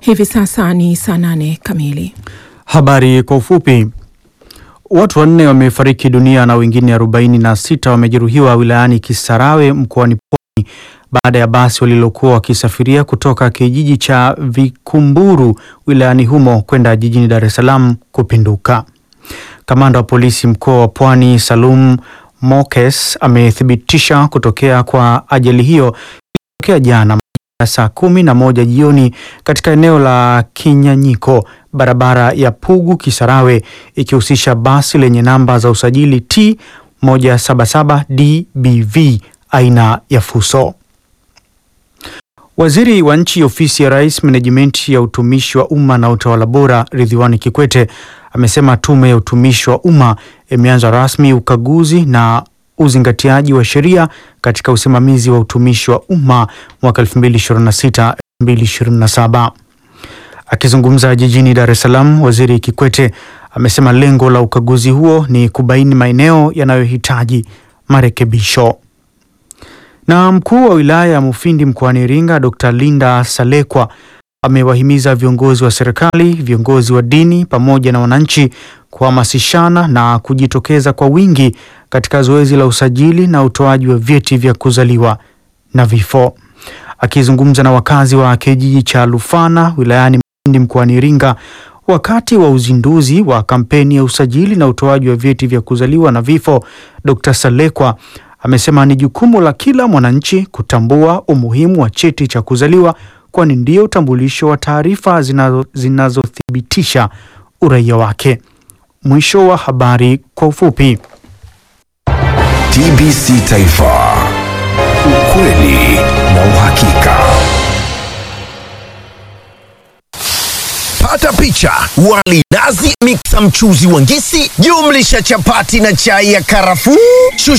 Hivi sasa ni saa nane kamili. Habari kwa ufupi. Watu wanne wamefariki dunia na wengine arobaini na sita wamejeruhiwa wilayani Kisarawe mkoani Pwani baada ya basi walilokuwa wakisafiria kutoka kijiji cha Vikumburu wilayani humo kwenda jijini Dar es Salaam kupinduka. Kamanda wa polisi mkoa wa Pwani Salum Mokes amethibitisha kutokea kwa ajali hiyo iliyotokea jana saa kumi na moja jioni katika eneo la Kinyanyiko, barabara ya Pugu Kisarawe, ikihusisha basi lenye namba za usajili T 177 DBV aina ya Fuso. Waziri wa Nchi, Ofisi ya Rais, Menejimenti ya Utumishi wa Umma na Utawala Bora, Ridhiwani Kikwete amesema Tume ya Utumishi wa Umma imeanza rasmi ukaguzi na uzingatiaji wa sheria katika usimamizi wa utumishi wa umma mwaka 2026-2027. Akizungumza jijini Dar es Salaam, Waziri Kikwete amesema lengo la ukaguzi huo ni kubaini maeneo yanayohitaji marekebisho. Na mkuu wa wilaya ya Mufindi mkoani Iringa, Dr. Linda Salekwa amewahimiza viongozi wa serikali, viongozi wa dini pamoja na wananchi kuhamasishana na kujitokeza kwa wingi katika zoezi la usajili na utoaji wa vyeti vya kuzaliwa na vifo. Akizungumza na wakazi wa kijiji cha Lufana wilayani Mufindi mkoani Iringa wakati wa uzinduzi wa kampeni ya usajili na utoaji wa vyeti vya kuzaliwa na vifo, Dr. Salekwa amesema ni jukumu la kila mwananchi kutambua umuhimu wa cheti cha kuzaliwa kwani ndio utambulisho wa taarifa zinazothibitisha uraia wake. Mwisho wa habari kwa ufupi. TBC Taifa, ukweli na uhakika. Pata picha: wali nazi, miksa mchuzi wa ngisi, jumlisha chapati na chai ya karafuu.